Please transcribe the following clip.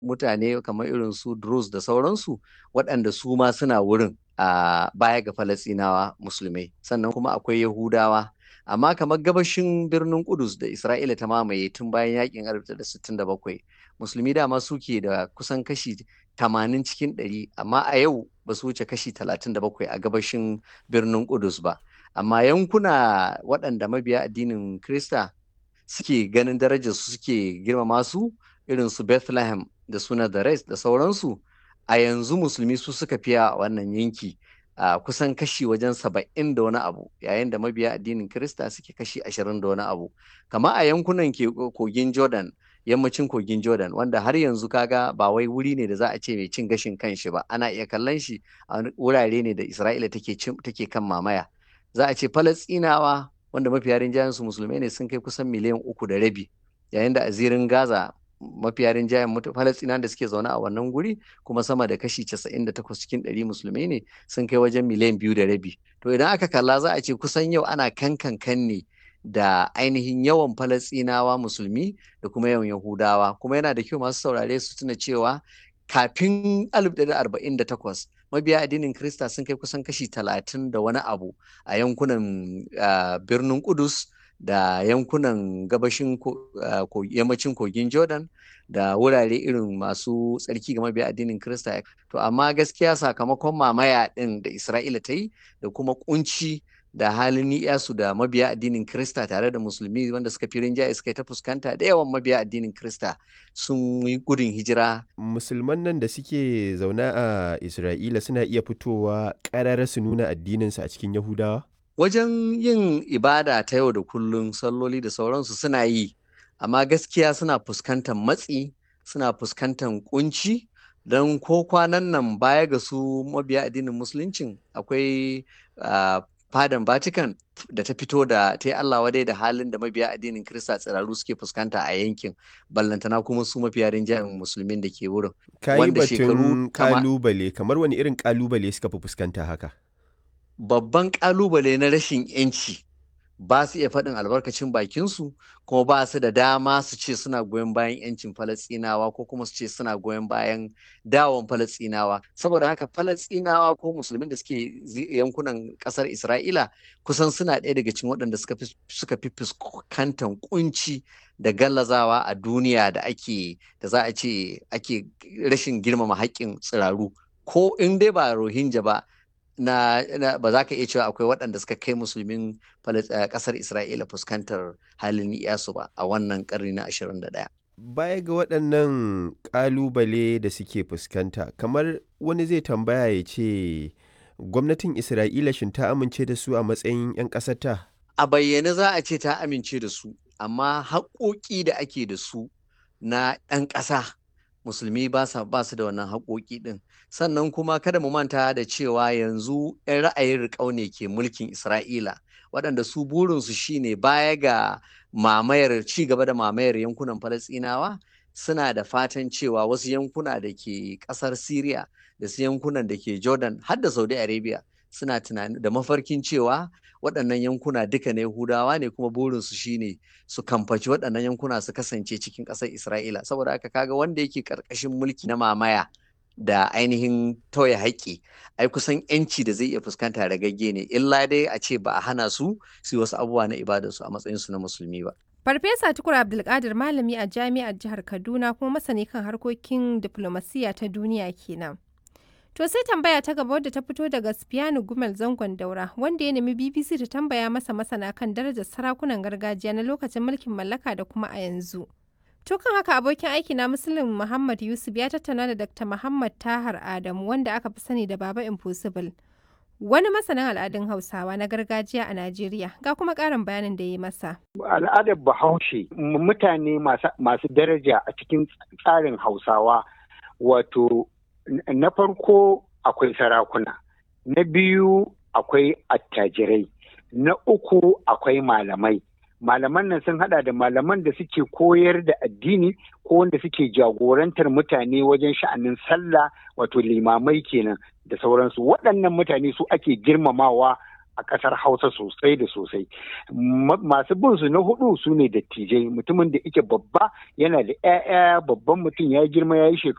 mutane kamar irin su Druze da sauransu waɗanda su ma suna wurin a baya ga Falasɗinawa musulmai sannan kuma akwai Yahudawa amma kamar gabashin birnin Kudus da Isra'ila ta mamaye tun bayan yakin 1967 musulmi dama suke da kusan kashi 80 cikin 100 amma a yau ba su wuce kashi 37 a gabashin birnin Kudus ba amma yankuna waɗanda mabiya addinin Krista suke ganin darajar su suke girmama su irin su Bethlehem da suna da Rest da sauransu a yanzu musulmi su suka fiya a wannan yanki a kusan kashi wajen saba'in da wani abu yayin da mabiya addinin Kirista suke kashi ashirin da wani abu kama a yankunan kogin Jordan yammacin kogin Jordan wanda har yanzu kaga ba wai wuri ne da za a ce mai cin gashin kanshi ba ana iya kallon shi a wurare ne da Isra'ila take take kan mamaya za a ce Falastinawa wanda mafiya rinjayen su musulmai ne sun kai kusan miliyan uku da rabi yayin da a zirin Gaza mafiya rinjayen Falastinawa da suke zaune a wannan guri kuma sama da kashi 98 cikin 100 musulmai ne sun kai wajen miliyan biyu da rabi to idan aka kalla za a ce kusan yau ana kankan kan ne da ainihin yawan Falasɗinawa musulmi da kuma yawan Yahudawa kuma yana da kyau masu saurare su tuna cewa kafin 1948 mabiya addinin Krista sun kai kusan kashi talatin da wani abu a yankunan birnin Kudus da yankunan gabashin yammacin kogin Jordan da wurare irin masu tsarki ga mabiya addinin Krista to amma gaskiya sakamakon mamaya ɗin da Isra'ila ta yi da kuma kunci da halin ni'yasu da mabiya addinin Krista tare da musulmi wanda suka fi rinjaye suka yi ta fuskanta da yawan mabiya addinin Krista sun yi gudun hijira. Musulman nan da suke zaune a Isra'ila suna iya fitowa ƙarara su nuna addininsu a cikin Yahudawa? Wajen yin ibada ta yau da kullum salloli da sauransu suna yi, amma gaskiya suna fuskantar matsi, suna fuskantar kunci. don ko kwanan nan baya ga su mabiya addinin musuluncin akwai fadan Vatican da ta fito da ta yi Allah wadai da halin da mabiya addinin Kirista tsiraru suke fuskanta a yankin ballantana kuma su mafiya rinjayen musulmin da ke wurin. Kayi batun kalubale kamar wani irin kalubale suka fi fuskanta haka? Babban kalubale na rashin yanci ba su iya faɗin albarkacin bakinsu kuma ba su da dama su ce suna goyon bayan yancin falastinawa ko kuma su ce suna goyon bayan dawon falastinawa saboda haka falastinawa ko musulmin da suke yankunan ƙasar isra'ila kusan suna ɗaya daga cikin waɗanda suka fi fuskantar kunci da gallazawa a duniya da ake da za a ce ake rashin girmama haƙƙin tsiraru ko in dai ba rohingya ba na, na ba za ka iya cewa akwai waɗanda suka kai musulmin ƙasar Isra'ila fuskantar halin iyasu ba a wannan ƙarni na 21. Baya ga waɗannan ƙalubale da suke fuskanta, kamar wani zai tambaya ya ce gwamnatin Isra'ila shin ta amince da su a matsayin 'yan ƙasarta? A bayyane za a ce ta amince da su, amma haƙoƙi da ake da su na ɗan ƙasa. musulmi ba su da wannan haƙoƙi ɗin sannan kuma kada mu manta da cewa yanzu 'yan ra'ayin riƙau ne ke mulkin isra'ila waɗanda su burinsu shine baya ga mamayar ci gaba da mamayar yankunan falasɗinawa suna da fatan cewa wasu yankuna da ke ƙasar syria da su yankunan da ke jordan har da saudi arabia suna tunani da mafarkin cewa waɗannan yankuna duka na Yahudawa ne kuma burinsu shine su kamfaci waɗannan yankuna su kasance cikin ƙasar Isra'ila saboda haka kaga wanda yake ƙarƙashin mulki na mamaya da ainihin tauye haƙƙi ai kusan yanci da zai iya fuskanta ragagge ne illa dai a ce ba a hana su su wasu abubuwa na ibadarsu a matsayinsu na musulmi ba. Farfesa Tukur Abdulkadir malami a jami'ar jihar Kaduna kuma masani kan harkokin diflomasiyya ta duniya kenan. To sai tambaya ta gaba wadda ta fito daga Spiano Gumel zangon daura wanda ya nemi BBC ta tambaya masa masana kan darajar sarakunan gargajiya na lokacin mulkin mallaka da kuma a yanzu. To kan haka abokin aiki na Muslim Muhammad Yusuf ya tattauna da Dr. Muhammad Tahar Adamu wanda aka fi sani da Baba Impossible. Wani masanin al'adun Hausawa na gargajiya a Najeriya ga kuma ƙarin bayanin da ya yi masa. Al'adar Bahaushe mutane masu daraja a cikin tsarin Hausawa wato na farko akwai sarakuna, na biyu akwai attajirai, na uku akwai malamai. Malaman nan sun hada da malaman da suke koyar da addini ko wanda suke jagorantar mutane wajen sha'anin sallah wato limamai kenan da sauransu. Waɗannan mutane su ake girmamawa a ƙasar Hausa sosai da sosai. Masu bin su na hudu su ne dattijai mutumin da ike babba yana da 'ya'ya babban mutum ya girma ya yi shekaru.